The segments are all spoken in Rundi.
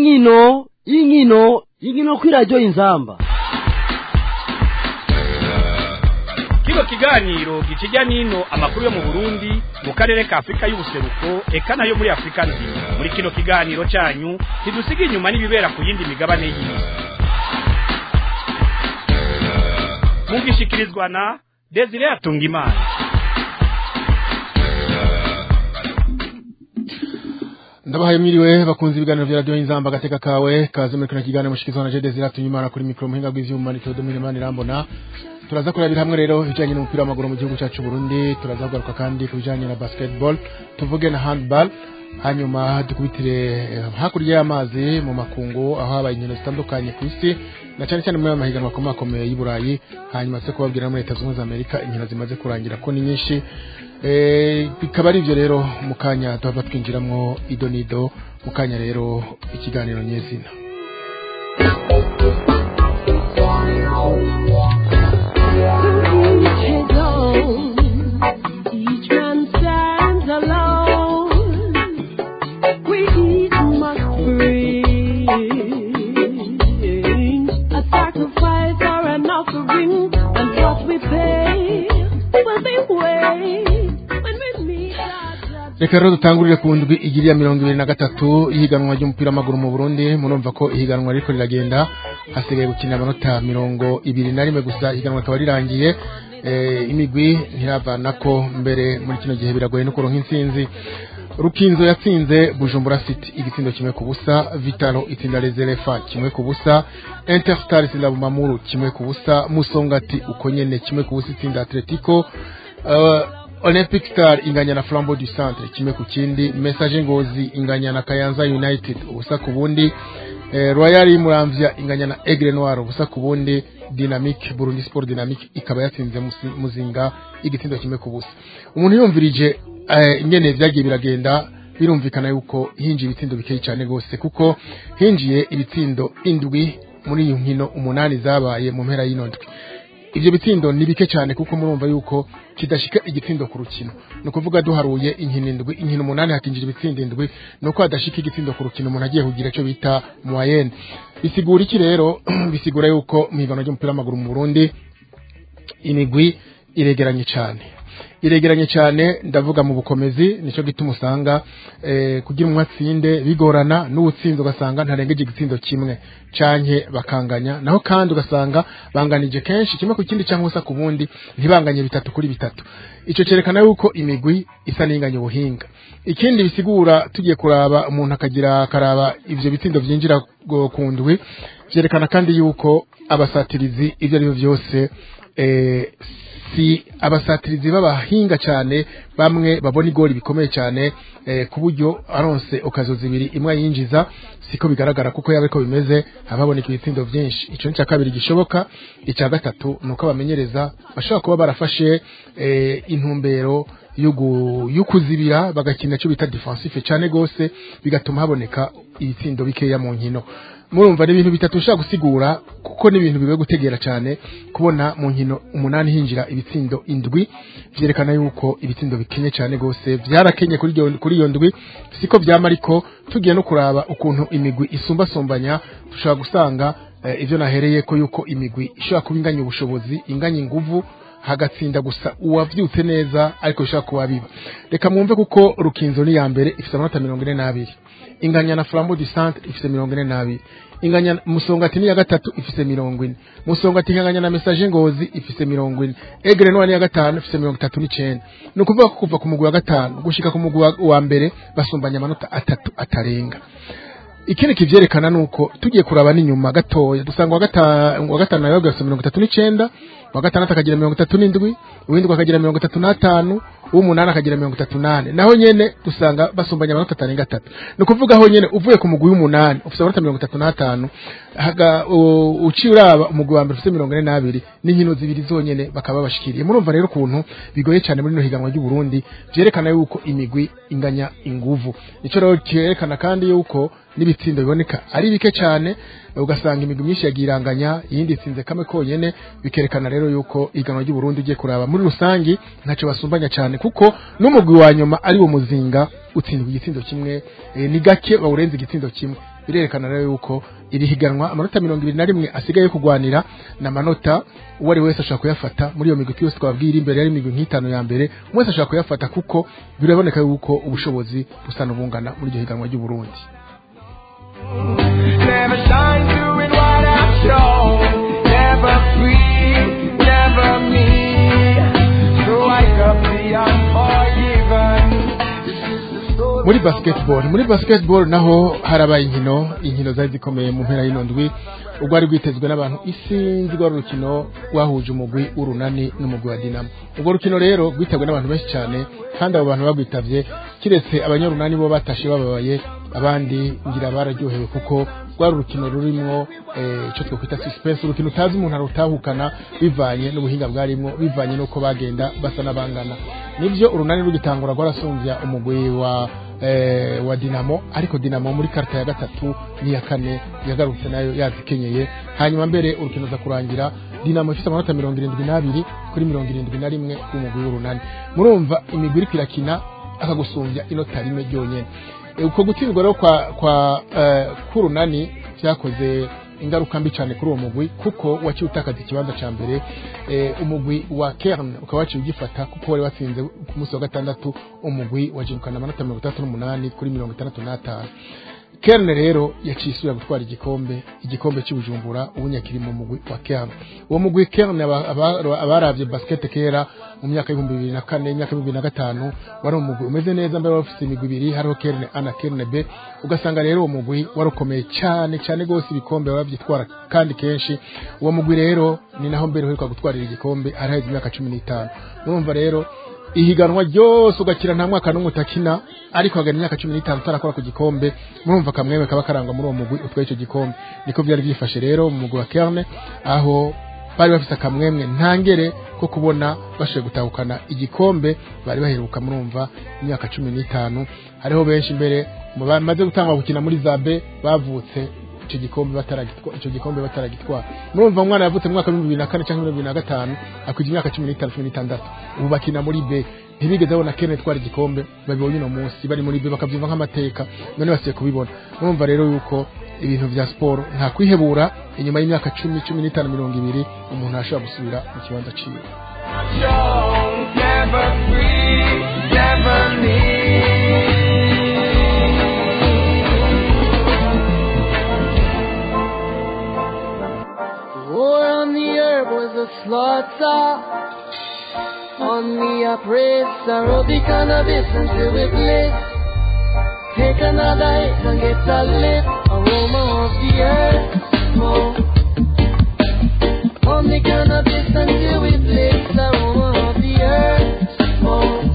inkino inkino inkino kuri radiyo inzamba kino kiganiro gikijya n'ino amakuru yo mu burundi mu karere ka afurika y'ubuseruko eka nayo muri afurika nzima muri kino kiganiro cyanyu ntidusiga inyuma n'ibibera ku yindi migabane y'isi mugishikirizwa na desire atungimana ndabahaye mwiriwe bakunze ibiganiro vya radio inzamba gateka kawe kaze muri kino kiganiro mushikizwa na Jede Ziratunyimana kuri mikro muhinga bw'ivyuma ni Theodomire Manirambona turaza kurabira hamwe rero ibijanye n'umupira w'amaguru mu gihugu cyacu Burundi turaza kugaruka kandi ku bijanye na basketball tuvuge na handball hanyuma dukubitire eh, hakurya y'amazi mu makungu aho habaye inkino zitandukanye ku isi na cyane cyane muri aya mahiganwa akomakomeye y'i Burayi hanyuma se kubabwira no muri Leta Zunze Ubumwe za Amerika inkino zimaze kurangira ko ni nyinshi Eh, bikaba ari ibyo rero mu kanya tuhava twinjiramwo ido nido mu kanya rero ikiganiro nyezina Each alone, each man stands alone. We each must bring a sacrifice or an offering, and what we pay will be weighed when we meet our judge. reka rero dutangurire ku ndwi igiri ya mirongo ibiri na gatatu ihiganwa ry'umupira w'amaguru mu burundi murumva ko ihiganwa ririko riragenda hasigaye gukina amanota mirongo ibiri na rimwe gusa ihiganwa rikaba rirangiye eh, imigwi ntiravanako mbere muri kino gihe biragoye no kuronka intsinzi rukinzo yatsinze bujumbura city igitsindo kimwe ku busa vitalo itsinda rezerefa kimwe ku busa interstar itsinda bumamuru kimwe ku busa musongati uko nyene kimwe ku busa itsinda atletico uh, olympic star inganya na flambeau du centre kimwe ku kindi message ngozi inganya na kayanza united ubusa ku bundi eh, royal muramvya inganya na aigle noir ubusa ku bundi dynamic burundi sport dynamic ikaba yatsinze Musi- muzinga igitsindo kimwe ku busa umuntu yumvirije eh, ingene vyagiye biragenda birumvikana yuko hinjiye ibitsindo bikeyi cyane gose kuko hinjiye ibitsindo indwi muri iyo nkino umunani zabaye mu mpera y'ino ndwi ivyo bitsindo ni bike cyane kuko murumva yuko kidashika igitsindo ku rukino ni ukuvuga duharuye inkino indwi inkino umunani hakinjira ibitsindo indwi ni uko hadashika igitsindo ku rukino umuntu agiye kugira icyo bita moyenne bisigura iki rero bisigura yuko mu higanwa ry'umupira w'amaguru mu burundi imigwi iregeranye cyane iregeranye cyane ndavuga mu bukomezi nicyo gituma usanga eh, kugira umwe atsinde bigorana n'uwutsinze ugasanga ntarengeje igitsindo kimwe canke bakanganya naho kandi ugasanga banganije kenshi kimwe ku kindi cyangwa ubusa ku bundi ntibanganye bitatu kuri bitatu ico cerekana yuko imigwi isa n'inganya ubuhinga ikindi bisigura tugiye kuraba umuntu akagira akaraba ivyo bitsindo vyinjira go- ku ndwi vyerekana kandi yuko abasatirizi ivyo ari byo vyose eh, si abasatirizi b'abahinga cyane bamwe babona igori bikomeye cyane eh, ku buryo aronse okazo zibiri imwe yinjiza siko bigaragara kuko yaba ariko bimeze hababoneka ibitsindo byinshi ico ni cya kabiri gishoboka icya gatatu ni uko abamenyereza bashobora kuba barafashe eh, intumbero yugu- y'ukuzibira bagakina icyo bita defensive cyane gose bigatuma haboneka ibitsindo bikeya mu nkino murumva ni ibintu bitatu ushaka gusigura kuko ni ibintu bigoye gutegera cyane kubona mu nkino umunani hinjira ibitsindo indwi vyerekana yuko ibitsindo bikenye cyane gose vyarakenye kuri iyo kuri iyo ndwi siko vyama ariko tugiye no kuraba ukuntu imigwi isumbasumbanya dushobora gusanga eh, ivyo nahereye ko yuko imigwi ishobora kuba inganya ubushobozi inganya inguvu hagatsinda gusa uwavyutse neza ariko bishobora kuba biba reka mwumve kuko rukinzo ni ya mbere ifite amanota mirongo ine n'abiri inganya na flambeau du centre ifite mirongo ine n'abiri inganya musongati ni ya gatatu ifite mirongo ine musongati inganya na message ngozi ifite mirongo ine egre noir ni ya gatanu ifite mirongo itatu n'icenda ni ukuvuga ko kuva ku mugwi wa gatanu gushika ku mugwi wa- wa mbere basumbanya amanota atatu atarenga ikindi kivyerekana nuko tugiye kuraba n'inyuma gatoya dusanga wa gatanu wa gatanu nayo gafite mirongo itatu n'icenda wa gatandatu akagira mirongo itatu n'indwi uwindwi akagira mirongo itatu n'atanu uw'umunani akagira mirongo itatu n'ane naho nyene dusanga basumbanya amanota atarenga atatu ni ukuvuga aho nyene uvuye ku mugwi w'umunani ufite amanota mirongo itatu n'atanu haga- u- uciye uraba umugwi wa mbere ufite mirongo ine n'abiri n'inkino zibiri zonyene bakaba babashikiriye murumva rero ukuntu bigoye cyane muri rino higanwa ry'uburundi vyerekana yuko imigwi inganya inguvu nico rero cyerekana kandi yuko n'ibitsindo biboneka ari bike cyane ugasanga imigwi myinshi yagiye iranganya iyindi itsinze kamwe konyene bikerekana rero yuko iganwa ry'uburundi ugiye kuraba muri rusangi ntacyo basumbanya cyane kuko n'umugwi wa nyuma ari wo muzinga utsindwa igitsindo kimwe eh, ni gake bawurenza igitsindo kimwe birerekana rero yuko iri higanwa amanota mirongo ibiri na rimwe asigaye yo kugwanira ni amanota uwo ari we wese ashobora kuyafata muri iyo migwi yose twabwira imbere yari imigwi nk'itanu ya mbere umwe wese ashobora kuyafata kuko biraboneka yuko ubushobozi busa n'ubungana muri iryo higanwa ry'uburundi Never shine doing what I've shown. Never free, never me. So wake up the unforgiven. This is the story muri of basketball muri basketball naho harabaye inkino inkino zari zikomeye mu mpera y'ino ndwi urwari rwitezwe n'abantu isinzi rwari urukino rwahuje umugwi w'urunani n'umugwi wa dinamo urwo rukino rero rwitabwe n'abantu benshi cyane kandi abo bantu bagwitabye kiretse abanyarunani bo batashe bababaye abandi ngira bararyohewe kuko rwari urukino rurimwo eh, icyo twakwita suspense urukino utazi umuntu arutahukana bivanye n'ubuhinga bwarimwo bivanye n'uko bagenda basa n'abangana nibyo urunani rugitangura rwarasumbya umugwi wa eh, wa dinamo ariko dinamo muri karita ya gatatu n'iya kane yagarutse nayo yazikenyeye hanyuma mbere urukino za kurangira dinamo ifite amanota mirongo irindwi n'abiri kuri mirongo irindwi na rimwe w'umugwi w'urunani murumva imigwi iriko irakina akagusumbya inota rimwe ryonyene Eh, uko gutsindwa rero kwa kwa eh, k'urunani vyakoze ingaruka mbi cyane kuri uwo mugwi kuko waciye utakaza ikibanza ca mbere eh, umugwi wa Kern ukaba waciye ugifata kuko wari watsinze ku munsi wa gatandatu umugwi wajirukana amanota mirongo itandatu n'umunani kuri mirongo itandatu n'atanu Kern rero yaciye isubira gutwara igikombe igikombe cy'ubujumbura ubu nyakiri mu mugwi wa Kern uwo mugwi Kern aba- aba- abaravye basket kera mu myaka y'ibihumbi bibiri na kane imyaka y'ibihumbi bibiri na gatanu wari umugwi umeze neza mbere wari ufite imigwi ibiri hariho Kern A na Kern B ugasanga rero uwo mugwi wari ukomeye cyane cyane rwose ibikombe babyitwara kandi kenshi uwo mugwi rero ni naho mbere uheruka gutwarira igikombe haraheze imyaka cumi n'itanu urumva rero ihiganwa ryose ugakira nta mwaka n'umwe utakina ariko hagana imyaka cumi n'itanu utarakora ku gikombe murumva akamweme kaba karangwa muri uwo mugwi utwaye icyo gikombe niko byari byifashe rero mu mugwi wa kerne aho bari bafite akamwemwe ntangere ko kubona bashoboye gutahukana igikombe bari baheruka murumva imyaka cumi n'itanu hariho benshi mbere mu bamaze gutangwa gukina muri zabe bavutse icyo gikombe bataragitwa icyo gikombe bataragitwara murumva umwana yavutse mu mwaka wa bibiri na kane cyangwa bibiri na gatanu akwije imyaka cumi n'itanu cumi n'itandatu ubu bakina muri B ntibigeze babona Kenneth twara igikombe babibonye uno munsi bari muri B bakabyumva nk'amateka none basiye kubibona murumva rero yuko ibintu vya siporo nta kwihebura inyuma y'imyaka cumi cumi n'itanu mirongo ibiri umuntu ashobora gusubira mu kibanza ciwe shown. Never free, never me. War on the earth was a slaughter. On me a praise, aerobic cannabis until we bliss. Take another hit and get a lift. Aroma of the earth, smoke. On the cannabis until we bliss. Aroma of the earth, smoke.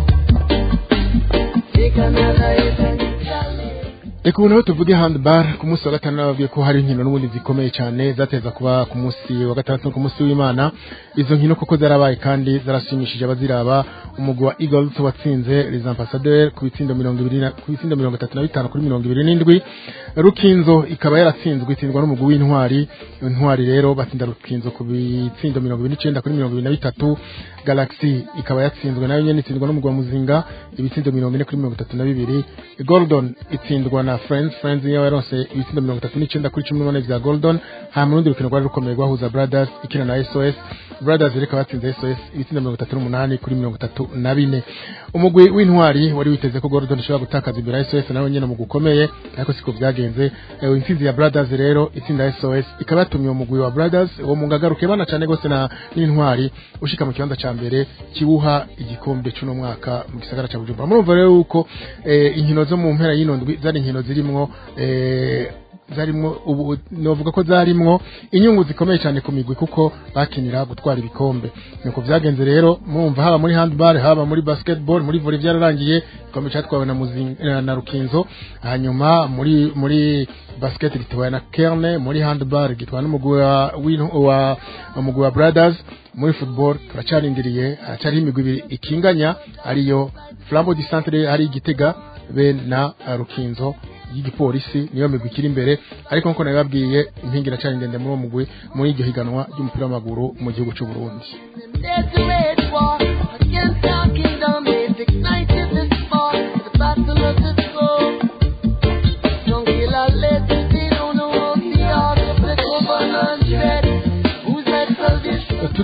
Take another hit and get a lift. reka ubu naho tuvuge handball ku munsi wa gatanu nababwiye ko hari inkino n'ubundi zikomeye cyane zateza kuba ku munsi wa gatandatu no ku munsi w'imana izo nkino koko zarabaye kandi zarashimishije abaziraba umugwi wa eagles watsinze les ambassadeurs ku bitsindo mirongo ibiri na- ku bitsindo mirongo itatu na bitanu kuri mirongo ibiri n'indwi rukinzo ikaba yaratsinzwe itsindwa n'umugwi w'intwari intwari rero batsinda rukinzo ku bitsindo mirongo ibiri n'icyenda kuri mirongo ibiri na bitatu galaxy ikaba yatsinzwe nayo nyene itsindwa n'umugwi wa muzinga ibitsindo mirongo ine kuri mirongo itatu na bibiri gordon itsindwa na friends friends niyo yaronse ibitsindo mirongo itatu n'icyenda kuri cumi n'umunani vya gordon hama urundi rukino rwari rukomeye rwahuza brothers ikina na sos brothers rero ikaba yatsinze sos ibitsindo mirongo itatu n'umunani kuri mirongo itatu na bine umugwi w'intwari wari witeze ko gordon ishobora gutakaza imbere ya sos nawe nyene umugwi ukomeye ariko siko byagenze Eh, intsinzi ya brothers rero itsinda sos ikaba yatumye umugwi wa brothers uwo mungagaruke bana cyane gose na n'intwari ushika mu kibanza ca mbere kibuha igikombe cy'uno mwaka mu gisagara ca bujumbura murumva rero yuko eh, inkino zo mu mpera y'ino ndwi zari inkino zirimwo eh, zarimwo ubu novuga ko zarimwo inyungu zikomeye cyane ku migwi kuko bakinira gutwara ibikombe nuko byagenze rero murumva haba muri handball haba muri basketball muri volley byararangiye igikombe cyatwawe na muzinga na rukinzo hanyuma muri muri basket gitwawe na kerne muri handball gitwawe n'umugwi wa w'in- wa umugwi wa brothers muri football turacarindiriye haracyariho imigwi ibiri ikinganya ariyo flambo du centre hari igitega be na uh, rukinzo y'igipolisi niyo migwi ikiri imbere ariko nkuko nabibabwiye impingi iracari ndende muri uwo mugwi muri iryo higanwa ry'umupira w'amaguru mu gihugu cy'u Burundi There's a wage war against our kingdom. They've ignited this war. The battle of the soul. Don't kill our legacy.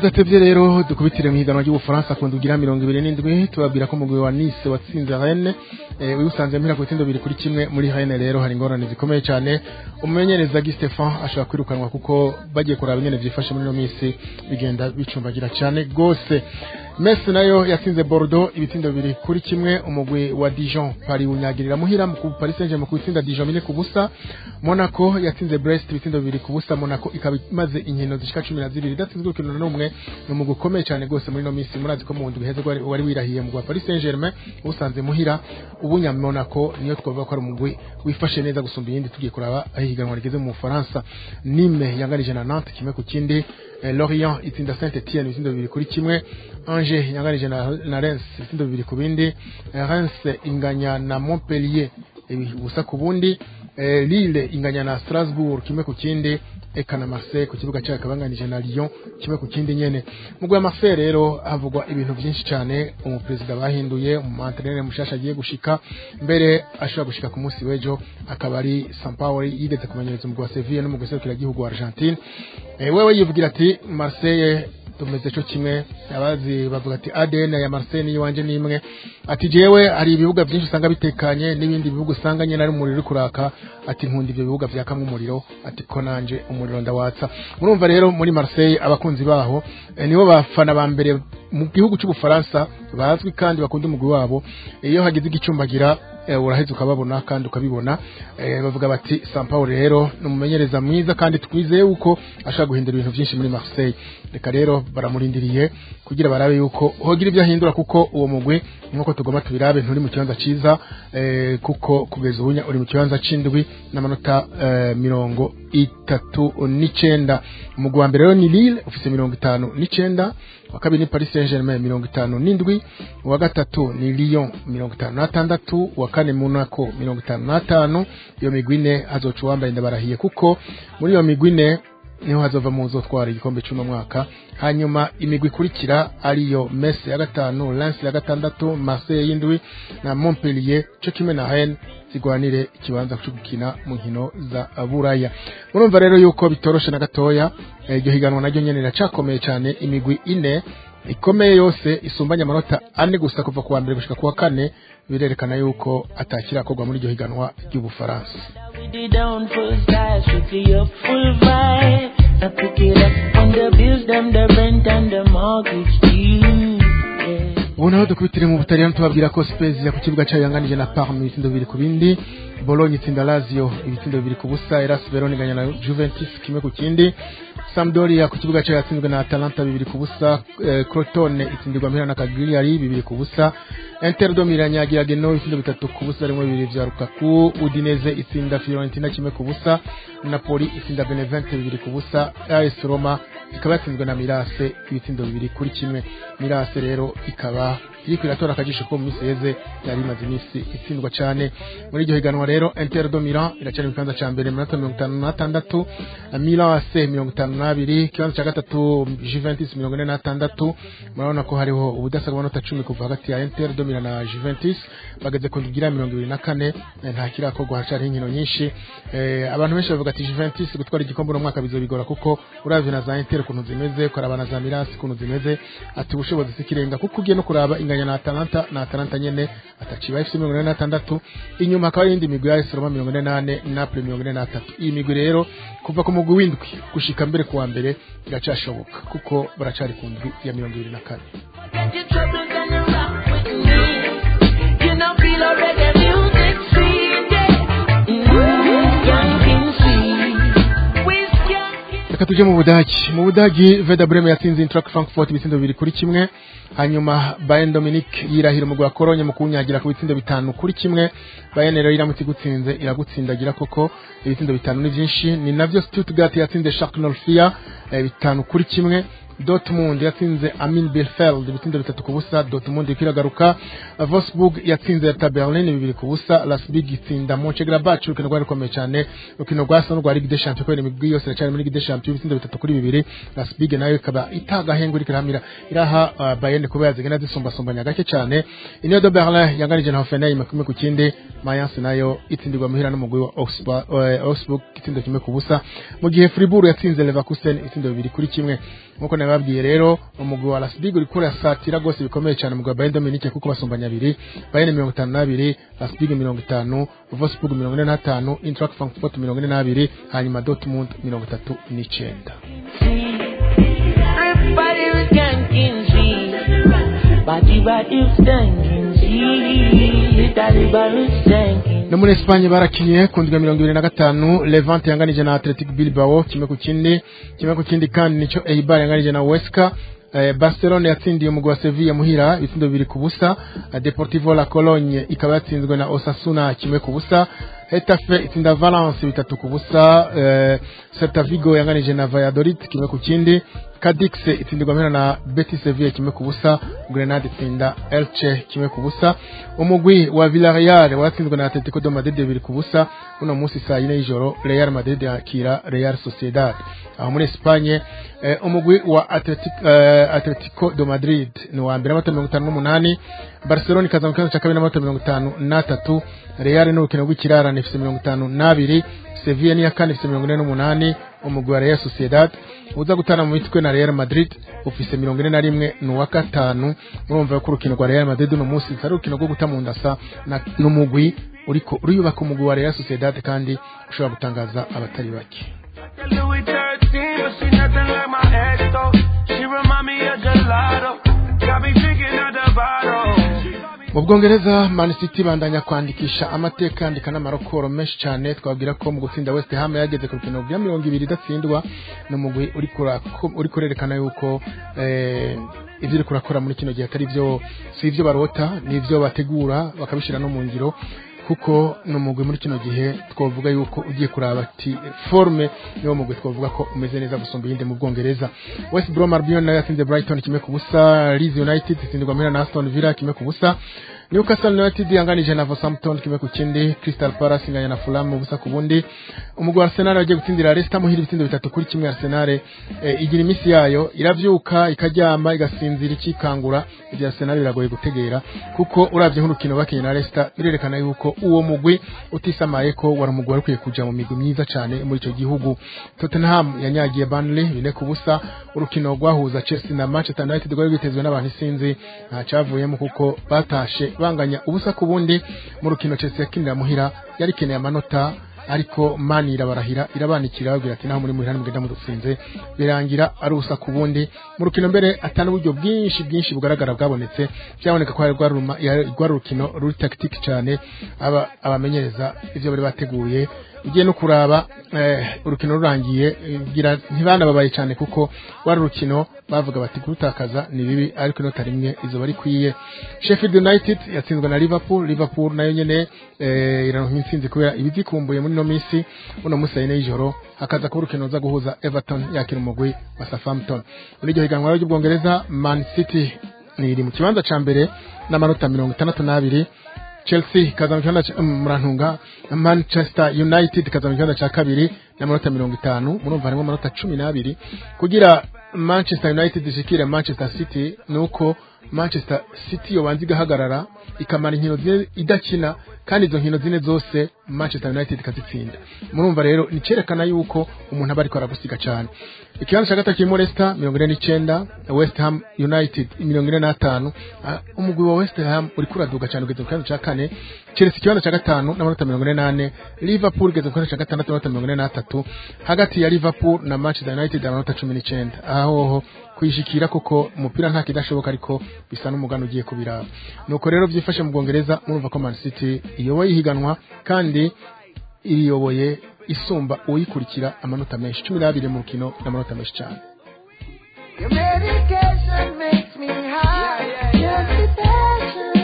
tudatevye rero dukubitire mu higanwa ry'ubufaransa ku ndugira mirongo ibiri n'indwi tubabwira ko umugwi wa nice watsinze rennes eh, wibusanze mpira ku bitsindo bibiri kuri kimwe muri rennes rero hari ingorane zikomeye cyane umumenyereza Guy Stefan ashobora kwirukanwa kuko bagiye kuraba ingene vyifashe muri ino minsi bigenda bicumbagira cyane gose Metz nayo yatsinze Bordeaux ibitsindo bibiri kuri kimwe umugwi wa Dijon Paris unyagirira muhira mu ku- Paris Saint-Germain ku itsinda Dijon bine ku busa Monaco yatsinze Brest ibitsindo bibiri ku busa Monaco ikaba imaze inkino zishika cumi na zibiri idatsinzwe urukino na rumwe ni umugwi ukomeye cyane gose muri ino minsi murazi ko mu ndwi heze wari wari wirahiye mu gwa Paris Saint-Germain usanze muhira ubu nya Monaco niyo twavuga ko ari umugwi wifashe neza gusumba iyindi tugiye kuraba aho ihiganwa rigeze mu Bufaransa Nîmes yanganije na Nantes kimwe ku kindi eh, Lorient itsinda Saint Etienne ibitsindo bibiri kuri kimwe Angers yanganije na, na Reims ibitsindo bibiri ku bindi eh, Reims inganya na Montpellier ibi- ubusa ku bundi eh, Lille inganya na Strasbourg kimwe ku kindi eka na Marseille ku kibuga cyayo kabanganije na Lyon kimwe ku kindi nyene mu gwa Marseille rero havugwa ibintu byinshi cyane umuperezida bahinduye umuantrenere mushasha agiye gushika mbere ashobora gushika ku munsi w'ejo akaba ari Sampaoli yigeze kumenyereza umugwi wa Sevilla n'umugwi serukiragihugu wa Argentine eh, wewe yivugira ati Marseille tumeze cyo kimwe abazi bavuga ati ADN ya Marseille ni wanje nimwe ati jewe hari ibibuga byinshi usanga bitekanye n'ibindi bibuga usanga nyene ari umuriro uri kuraka ati nkunda ivyo bibuga vyakamwe umuriro ati ko nanje umuriro ndawatsa murumva rero muri Marseille abakunzi baho eh, nibo bafana ba mbere mu gihugu cy'ubufaransa bazwi kandi bakunda umugwi wabo iyo hagize igicumbagira eh, uraheza ukababona kandi ukabibona eh, bavuga bati Sampaoli rero ni umumenyereza mwiza kandi twizeye yuko ashaka guhindura ibintu byinshi muri Marseille reka rero baramurindiriye kugira barabe yuko hogira ibyo ahindura kuko uwo mugwi nkuko tugomba tubirabe nturi mu kibanza ciza eh, kuko kugeza ubu uri mu kibanza c'indwi n'amanota eh, mirongo itatu n'icenda umugwi wa mbere rero ni Lille ufise mirongo itanu n'icenda wa kabiri ni Paris Saint-Germain mirongo itanu n'indwi uwa gatatu ni Lyon mirongo itanu n'atandatu uwa kane Monaco mirongo itanu n'atanu iyo migwi ine hazoca uwambaye ndabarahiye kuko muri iyo migwi ine niho hazova mu uzotwara igikombe cy'uno mwaka hanyuma imigwi ikurikira ariyo Metz ya gatanu Lens ya gatandatu Marseille y'indwi na Montpellier cyo kimwe na Rennes zigwanire ikibanza cyo gukina mu nkino za Buraya murumva rero yuko bitoroshe na gatoya eh, iryo higanwa naryo nyene riracakomeye cyane imigwi ine ikomeye yose isumbanya amanota ane gusa kuva ku wa mbere gushika ku wa kane birerekana yuko atakirakorwa muri iryo higanwa ry'ubufaransa We did down first die, strictly up full vibe. I pick it up on the bills, them the rent and the mortgage due. Yeah. ubu naho dukubitire mu butaliyani tubabwira ko Spezia ku kibuga cyayo yanganije na Parma ibitsindo bibiri ku bindi Bologna itsinda Lazio ibitsindo bibiri ku busa Elas Verona inganya na Juventus kimwe ku kindi Sampdoria ku kibuga cyayo yatsinzwe na Atalanta bibiri ku busa eh, Crotone itsindirwa mpira na Cagliari bibiri ku busa Inter do Milan yagira Genoa ibitsindo bitatu ku busa rimwe bibiri vya Lukaku Udinese itsinda Fiorentina kimwe ku busa Napoli itsinda Benevento bibiri ku busa AS Roma ikaba yatsinzwe na Mirase ibitsindo bibiri kuri kimwe Mirase rero ikaba iriko iratora akajisho ko mu minsi yeze yari imaze iminsi itsindwa cyane muri iryo higanwa rero Inter do Milan iracyari mu kibanza cya mbere mu minota mirongo itanu n'atandatu Milan AC mirongo itanu n'abiri ikibanza cya gatatu Juventus mirongo ine n'atandatu murabona ko hariho ubudasa bw'amanota cumi kuva hagati ya Inter do Milan na Juventus bageze ku ndugira mirongo ibiri na kane eh, nta kirakorwa haracyariho inkino nyinshi Eh, abantu benshi bavuga ati Juventus gutwara igikombe uno mwaka bizobigora kuko uravye na za Inter ukuntu zimeze ukaraba na za Milan ukuntu zimeze ati ubushobozi sikirenga kuko ugiye no kuraba inganya na Atalanta na Atalanta nyene ataciba ifite mirongo ine n'atandatu inyuma hakaba iyindi migwi ya AS Roma mirongo ine n'ane Napoli mirongo ine n'atatu iyi migwi rero kuva ku mugwi w'indwi gushika mbere kuwa mbere iracashoboka kuko baracari ku ndwi ya mirongo ibiri na kane Get your troubles and you rock with me. You know, feel a reggae music sweet, yeah. Mm, young sweet. Whiskey. reka tujye mu budagi mu budagi veda breme yatsinze intrac frankfurt ibitsindo bibiri kuri kimwe hanyuma bayern dominic yirahira umugwi wa kolonye mu kuwunyagira ku bitsindo bitanu kuri kimwe bayern rero iramutse igutsinze iragutsindagira koko ibitsindo bitanu ni byinshi ni navyo stuttgart yatsinze shark norfia eh, bitanu kuri kimwe Dortmund yatsinze Amin Bielefeld ibitsindo bitatu ku busa Dortmund iriko iragaruka Wolfsburg yatsinze Hertha Berlin bibiri ku busa Leipzig itsinda Mönchengladbach urukino rwari rukomeye cyane urukino rwasa n'urwa Ligue des Champions kubera imigwi yose iracyari muri Ligue des Champions ibitsindo bitatu kuri bibiri Leipzig nayo ikaba itagahengu iriko irahamira iraha uh, Bayern kuba yazigenda zisumbasumbanya gake cyane Union de Berlin yanganije na Hoffenheim kimwe ku kindi Mayence nayo itsindirwa muhira n'umugwi wa Augsburg uh, Augsburg itsindo kimwe ku busa mu gihe Fribourg yatsinze Leverkusen itsindo bibiri kuri kimwe nkuko nababwiye rero umugwi wa Las Big uriko urasatira gose bikomeye cyane umugwi wa Bayern Dominique kuko basumbanya abiri Bayern mirongo itanu n'abiri Las Big mirongo itanu Wolfsburg mirongo ine n'atanu Eintracht Frankfurt mirongo ine n'abiri hanyuma Dortmund mirongo itatu n'icenda Everybody was ganking she Body body stanking she Daddy body stanking no muri Espagne barakinye ku ndwi ya mirongo ibiri na gatanu Levante yanganije na Athletic Bilbao kimwe ku kindi kimwe ku kindi kandi nico Eibar yanganije na Huesca Eh, Barcelona yatsindiye umugwi wa Sevilla muhira ibitsindo bibiri ku busa Eh, Deportivo La Cologne ikaba yatsinzwe na Osasuna kimwe ku busa Hetafe itsinda Valence bitatu ku busa eh, Celta Vigo yanganije na Valladolid kimwe ku kindi Cadix itsindirwa mpera na Betis Sevilla kimwe ku busa Grenade itsinda Elche kimwe ku busa umugwi wa Villarreal watsinzwe na Atletico de Madrid bibiri ku busa uno munsi saa yine y'ijoro Real Madrid yakira Real Sociedad aho muri Espagne eh, umugwi wa Atletico, eh, Atletico de Madrid ni wa mbere amanota mirongo itanu n'umunani Barcelona ikaza mu kibanza cya kabiri n'amanota mirongo itanu n'atatu Real ni urukino rw'ikirarane ifite mirongo itanu n'abiri Sevilla niya kane ifite mirongo ine n'umunani umugwi wa Real Sociedad uza gutana mu mitwe na Real Madrid ufise mirongo ine na rimwe ni uwa gatanu murumva ko urukino rwa Real Madrid uno munsi ari urukino rwo guta mu ndasa na- n'umugwi uriko uriyubaka umugwi wa Real Sociedad kandi ushobora gutangaza abatari bake Louis 13, but she nothing like my ex though. She remind me of gelato. Got me drinking out the bottle. mu bwongereza man city bandanya kwandikisha amateka yandika n'amarokoro menshi cyane twabwira ko mu gutsinda west ham yageze ku rukino rwa mirongo ibiri idatsindwa ni umugwi uri kurako- uri kurerekana yuko eh, ibyo uri kurakora muri kino gihe atari byo si ibyo barota ni ibyo bategura bakabishyira no mu ngiro kuko ni umugwi muri kino gihe twavuga yuko ugiye kuraba ati forme niwo mugwi twavuga ko umeze neza gusumba iyindi mu bwongereza west brom albion nayo yatsinze brighton kimwe ku busa leeds united itsindirwa mpera na aston villa kimwe ku busa newcastle united yanganije na southampton kimwe ku kindi crystal palace inganya na fulham ubusa ku bundi umugwi wa arsenal wagiye gutsindira leicester muhira ibitsindo bitatu kuri kimwe arsenal eh, igira iminsi yayo iravyuka ikaryama igasinzira ikikangura ibya arsenal biragoye gutegera kuko uravye nk'urukino bakinye na leicester birerekana yuko uwo mugwi utisamaye ko wari umugwi wari ukwiye kuja mu migwi myiza cane muri ico gihugu tottenham yanyagiye burnley bine ku busa urukino rwahuza chelsea na manchester united rwari rwitezwe n'abantu isinzi nta cavuyemo kuko batashe banganya ubusa ku bundi mu rukino chelsea yakinira muhira yari ikeneye amanota ariko mani irabarahira irabanikira babwira ati naho muri muhira mugenda mudutsinze birangira ari ubusa ku bundi mu rukino mbere atana uburyo bwinshi bwinshi bugaragara bwabonetse byaboneka ko hari rwari uruma- yari- rwari urukino ruri tactique cyane aba abamenyereza ivyo bari bateguye ugiye no kuraba eh, urukino rurangiye eh, ngira ntibanababaye cyane kuko wari urukino bavuga bati kurutakaza ni bibi ariko inota rimwe izuba rikwiye Sheffield United yatsinzwe na Liverpool Liverpool nayo nyene eh, iraronka intsinzi kubera ibizikumbuye muri no minsi uno munsi yine y'ijoro hakaza kuba urukino ruza guhuza Everton yakira umugwi wa Southampton muri iryo higanwa rero ry'ubwongereza Man City ni iri mu kibanza ca mbere n'amanota mirongo itandatu n'abiri Chelsea ikaza mu kibanza ca- um, murantunga Manchester United ikaza mu kibanza ca kabiri n'amanota mirongo itanu murumva harimo amanota cumi n'abiri kugira Manchester United ishikire Manchester City nuko Manchester City yobanza igahagarara ikamara inkino zine idakina kandi izo nkino zine zose Manchester United ikazitsinda murumva rero ni cerekana yuko umuntu aba ariko aragusiga cyane ikibanza cya gatatu kirimo Leicester mirongo ine n'icenda West Ham United mirongo ine n'atanu Ah, umugwi wa West Ham uri kuraduga cyane ugeze ku kibanza cya kane Chelsea ikibanza cya gatanu n'amanota mirongo ine n'ane Liverpool igeze ku kibanza cya gatandatu n'amanota mirongo ine n'atatu hagati ya Liverpool na Manchester United amanota cumi n'icenda aho kuyishikira kuko umupira nta kidashoboka ariko bisa n'umugano ugiye kubiraba nuko rero byifashe mu Bwongereza murumva ko Man City iyoboye ihiganwa kandi iriyoboye isumba uyikurikira amanota menshi cumi n'abiri mu rukino n'amanota menshi cyane Your medication makes me high. Just the passion.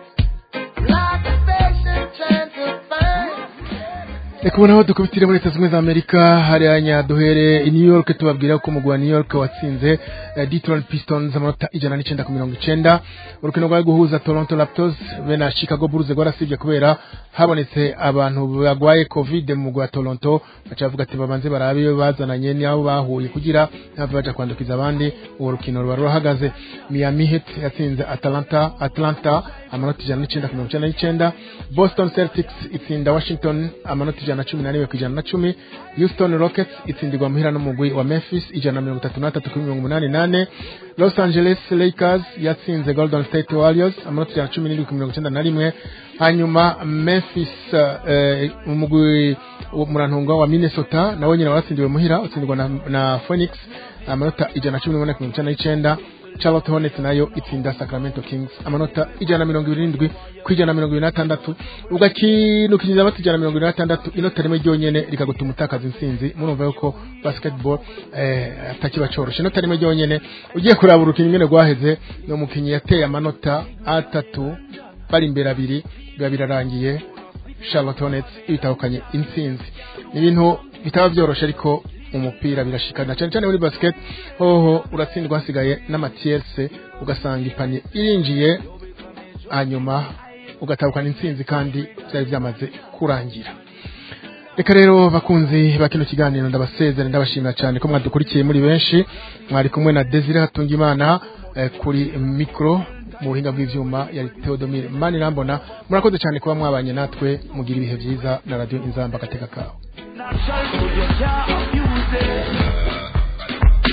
Like a patient trying to find. reka ubu naho dukubitire muri leta zunze ubumwe za amerika hariya duhere i new york tubabwira ko umugwi wa new york watsinze eh, detroit pistons amanota ijana n'icenda ku mirongo icenda urukino rwari guhuza toronto raptors be na chicago bulls rwarasibye kubera habonetse abantu bagwaye covid mu mugwi wa toronto baca bavuga ati babanze barabe iyo bazananye n'abo bahuye kugira ntibave baja kwandukiza abandi uwo rukino ruba rurahagaze miami heat yatsinze atalanta atlanta amanota ijana n'icenda ku mirongo icenda n'icenda boston celtics itsinda washington amanota ijana ijana na cumi na rimwe ku ijana na cumi houston rockets itsindirwa muhira n'umugwi wa memphis ijana na mirongo itatu n'atatu kuri mirongo umunani nane los angeles lakers yatsinze golden state warriors amanota ijana na cumi n'irindwi ku mirongo icyenda na rimwe hanyuma memphis eh, umugwi murantunga wa minnesota nawe nyine waratsindiwe muhira utsindirwa na, na phoenix amanota ijana na cumi n'umunani ku mirongo icyenda n'icyenda charlotte hornets nayo itsinda sacramento kings amanota ijana na mirongo irindwi ku ijana na mirongo ibiri n'atandatu ugakinukiriza amanota ijana na mirongo ibiri n'atandatu inota rimwe ryonyene rikagutuma utakaza intsinzi murumva yuko basketball eh, atakiba coroshe inota rimwe ryonyene ugiye kuraba urukino ingene rwaheze ni umukinnyi yateye amanota atatu bari imbere abiri biba birarangiye charlotte hornets ibitahukanye intsinzi ni ibintu bitaba byoroshe ariko umupira birashikana cyane cyane muri basket hoho uratsindwa hasigaye n'amatierse ugasanga ipanye irinjiye hanyuma ugatahukana intsinzi kandi byari byamaze kurangira reka rero bakunzi ba kino kiganiro ndabasezera ndabashimira cyane ko mwadukurikiye muri benshi mwari kumwe na Desire Hatungimana eh, kuri mikro mu buhinga bw'ivyuma ya Theodomire Manirambona murakoze cyane kuba mwabanye natwe mugira ibihe byiza na radio Inzamba gateka kawe Natural food, you can't abuse it.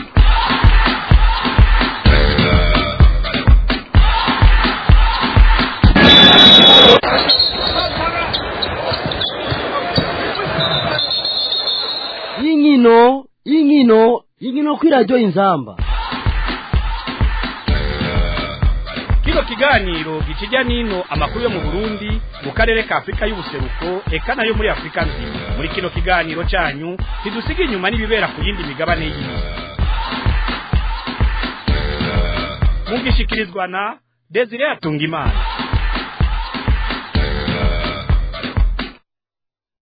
y'inkino y'inkino y'inkino kuri radiyo inzamba kino kiganiro gikijya n'ino amakuru yo mu burundi mu karere ka afurika y'ubuseruko eka nayo muri afurika nzima muri kino kiganiro cyanyu ntidusiga inyuma n'ibibera ku yindi migabane y'isi mugishikirizwa na desire atungimana